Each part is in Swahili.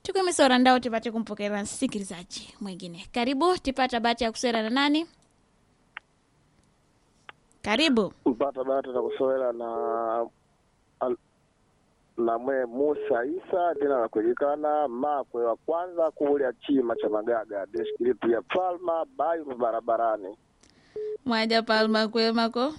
tukumisora ndao tipate kumpokera msikilizaji mwingine karibu tipata bahati ya kuswera na nani karibu mpata bahati na kusowela na al- na mwe Musa Isa jina la kujulikana makwe wa kwanza kuulya chima cha magaga district ya Palma Bayu barabarani. mwaja palma kwemako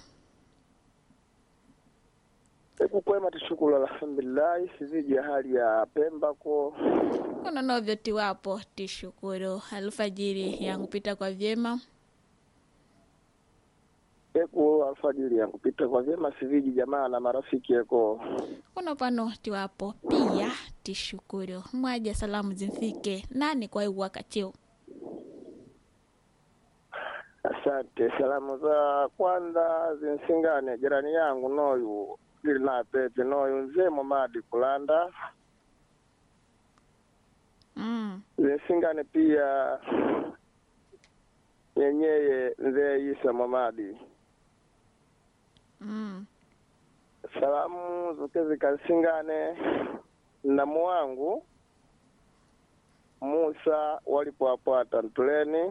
Hebu kwema tishukuru alhamdulillahi siziji hali ya Pemba ko kuno novyo tiwapo tishukuru alfajiri yangu pita kwa vyema eku alfajiri yangu pita kwa vyema siziji jamaa na marafiki eko kuno pano tiwapo pia tishukuru mwaja salamu zimfike nani kwa hii wakatio Asante. Salamu za kwanza zinsingane jirani yangu noyu ili na pepe noyu nzee Momadi Kulanda mm. zinsingane pia nyenyeye nzee Isa Momadi. Mm. Salamu zote zikansingane na mwangu Musa walipoapata Ntuleni.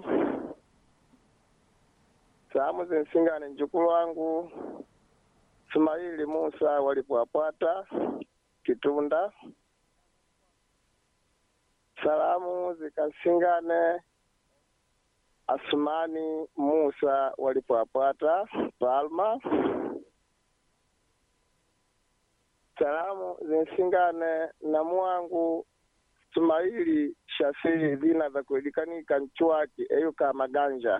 Salamu zinsingane njukulu wangu Sumaili Musa walipoapata Kitunda. Salamu zikasingane Asumani Musa walipoapata Palma. Salamu zinsingane na mwangu Sumaili Shafii zina za kuelikanika nchwaki eyuka maganja.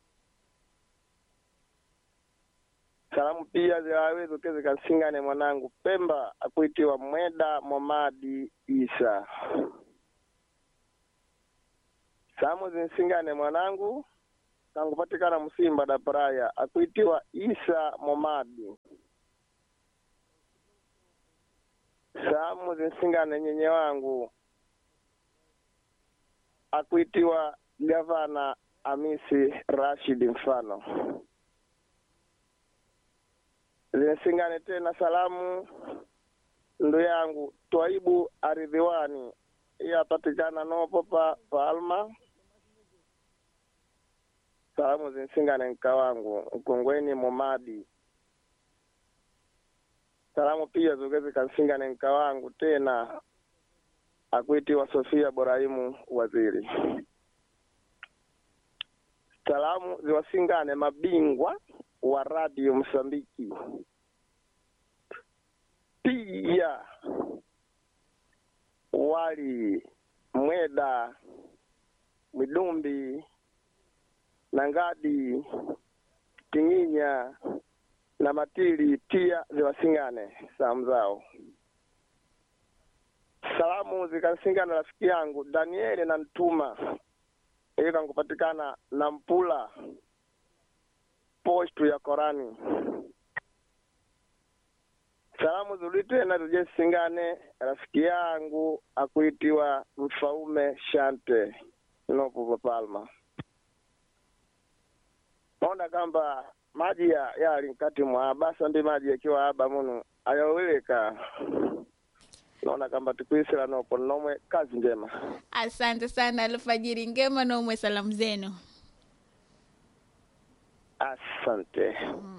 Salamu pia zilawezo ke zikasingane mwanangu Pemba akuitiwa Mweda Momadi Isa. Salamu zinsingane mwanangu kangupatikana Msimba da Paraya akuitiwa Isa Momadi. Salamu zinsingane nyenye wangu akuitiwa Gavana Amisi Rashid Mfano. zinsingane tena salamu ndu yangu Twaibu Aridhiwani iye apatikana nopo pa Palma. Salamu zinsingane nka wangu Mkongweni Momadi. Salamu pia zoke zikansingane nka wangu tena akuitiwa Sofia Borahimu Waziri. Salamu ziwasingane mabingwa wa radio Msambiki. Pia wali Mweda, Mwidumbi, Nangadi, Tinginya na Matili pia ziwasingane salamu zao. Salamu zikasingana rafiki yangu Danieli na Ntuma ili kankupatikana na Mpula postu ya Korani. Salamu zuli tena tujesingane rafiki yangu akuitiwa Mfaume Shante nopo Palma. Naona kamba maji ya yali nkati mwa basa ndi maji yakiwa aba munu ayaweleka naona kamba tikuisila nopo nomwe kazi njema asante sana alfajiri ngema nomwe salamu zenu asante mm.